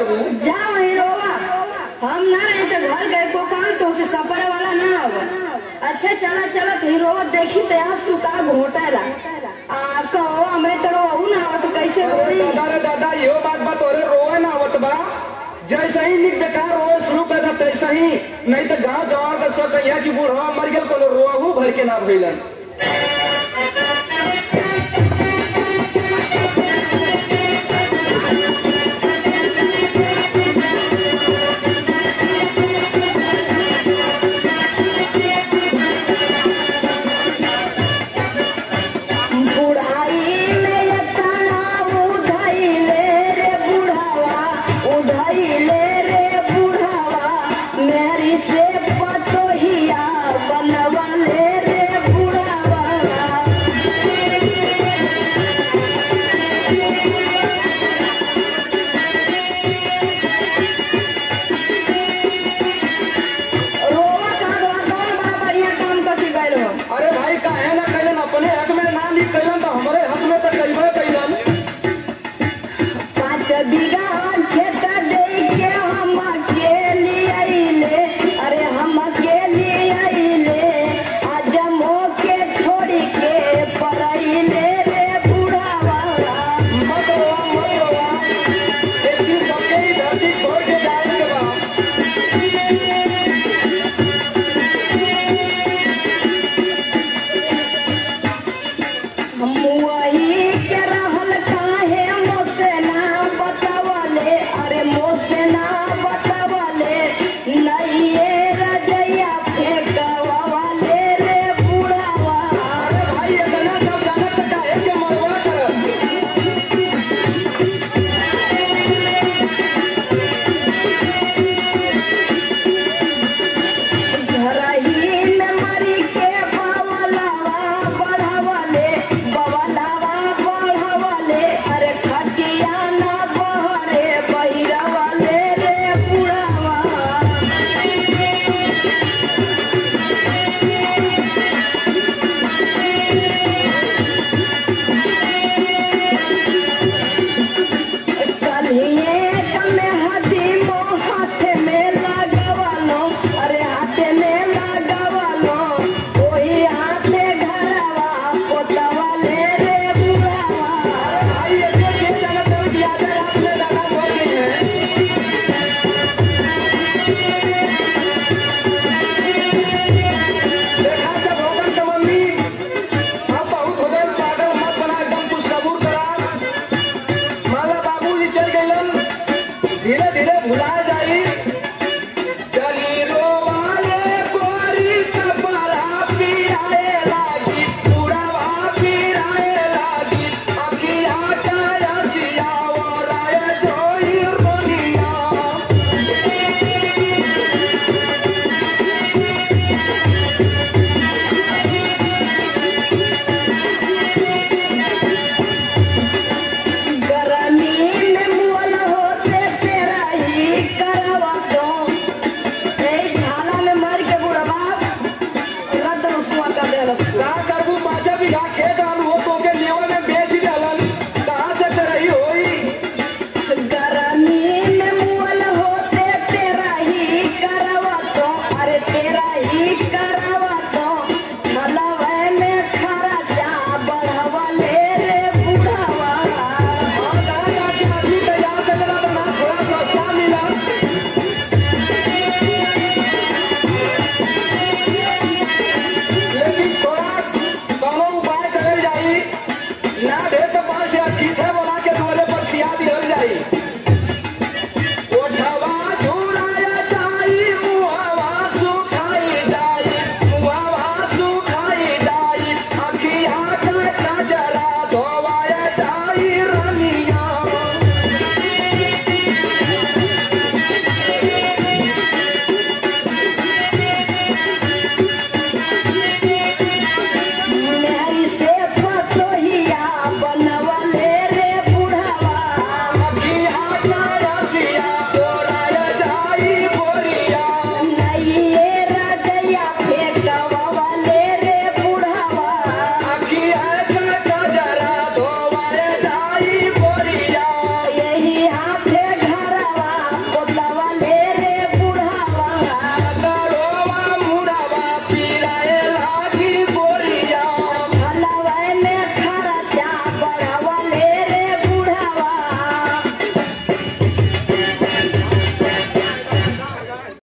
बाबू जाओ हीरोवा हम ना रहे तो घर गए को काम तो से सफर वाला ना आवा अच्छा चला चला तो हीरोवा देखी तो आज तू का घोटाला आ कहो हमरे तो रोहू ना आवा तो कैसे अरे होई दादा रे दादा यो बात बा तोरे रोए ना आवत बा जैसे ही निक बेकार रोए शुरू कर दा तैसे ही नहीं तो गांव जवान का सोच यहाँ की बूढ़वा मर गेल कोनो रोहू भर के ना भइलन बुढ़ाई में तना उधैले रे बुढ़ावा उधैले रे बुढ़ावा मेरी से पतोहिया बनवले रे बुढ़ावा रोवा का रोवा कौन बड़ा बढ़िया काम करके गए हो अरे भाई काहे ना कैलन अपने हक में ना लिख कैलन तो हमारे हक में तो कैबे कैलन पाँच बीघा खेत दे के हम अकेले आइले अरे हम अकेले आइले आज के छोड़ के पराइले रे बुढ़ावा मत रोवा मत रोवा एक दिन सबके ही धरती छोड़ के जाए के बा हम वही के रहल काहे मोसे ना बतावले अरे मोसे ना बतावले नहीं ये रजैया फेंकवाले रे बुढ़ावा अरे भाई इतना सब जानत तो काहे के मरवा कर घरही में मरी के बवलावा बढ़वले बवलावा बढ़वले अरे खटिया ना बहरे बहिरवले रे बुढ़ावा कलिए कमे हदी मो हाथ में लगवालो अरे हाथ में लगवालो ओही हाथे घरवा पोतवाले रे बुढ़ावा भाई ये के जानत है कि आधे रात में दादा मर गई है देखा जब होगन के मम्मी अब बहुत हो गए पागल मत बना एकदम कुछ सबूर करा माला बाबूजी चल गए धीरे धीरे भुला